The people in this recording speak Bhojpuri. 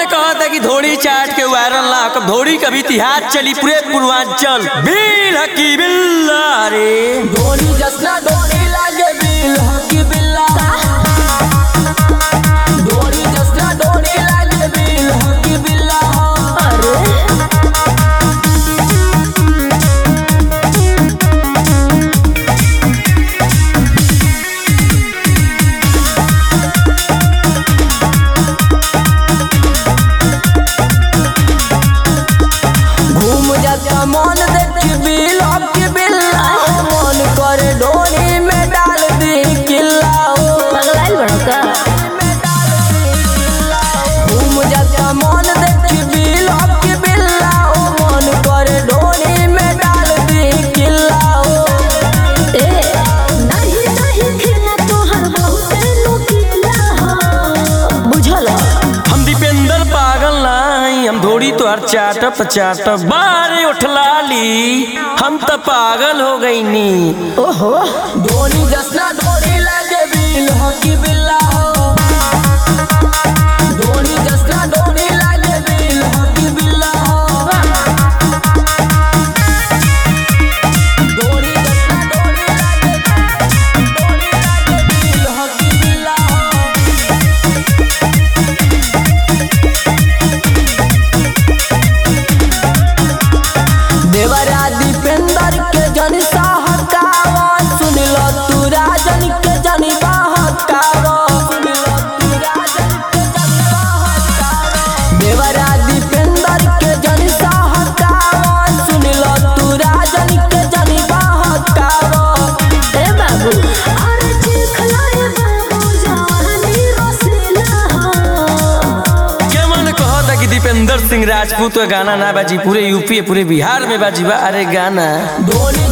मन कहता कि धोड़ी चाट के वायरल ना कब धोड़ी कभी इतिहास चली पूरे पूर्वांचल बिल हकी बिल्ला रे धोनी जसना धोनी लागे बिल हकी बिल्ला धोनी जसना धोनी लागे बिल हकी बिल्ला अरे घूम जाता मन देख बिल हकी बिल्ला मन करे धोनी में डाल दी किल्ला पगलाइल बड़ो का घूम जाता मन देख बिल हकी बिल्ला मन करे धोनी में डाल दी किल्ला ए नहीं नहीं खेला तोहर बहुते नुकीला हो बुझल हम दीपेंद्र पागल नहीं हम धोड़ी तो हर चाटप चाटप बारे उठलाली हम तो पागल हो गई नी ओहो धोनी जसना धोनी लागे बिल हकी बिल्ला हो धोनी जसना धोनी लागे बिल हकी बिल्ला हो धोनी जसना धोनी लागे धोनी लागे बिल हकी बिल्ला हो देवरा दीपेंद्र के जन सहकावा सुन लो तू राजन के जन बहकावा सुन लो तू राजन के जन बहकावा देवरा दीपेंद्र के जन सहकावा सुन लो तू राजन के जन बहकावा ए बाबू अरे चिखलाए बाबू जवानी रसीला हो क्या मन कहता कि दीपेंद्र सिंह राजपूत का गाना ना बाजी पूरे यूपी पूरे बिहार में बाजी बा अरे गाना धोनी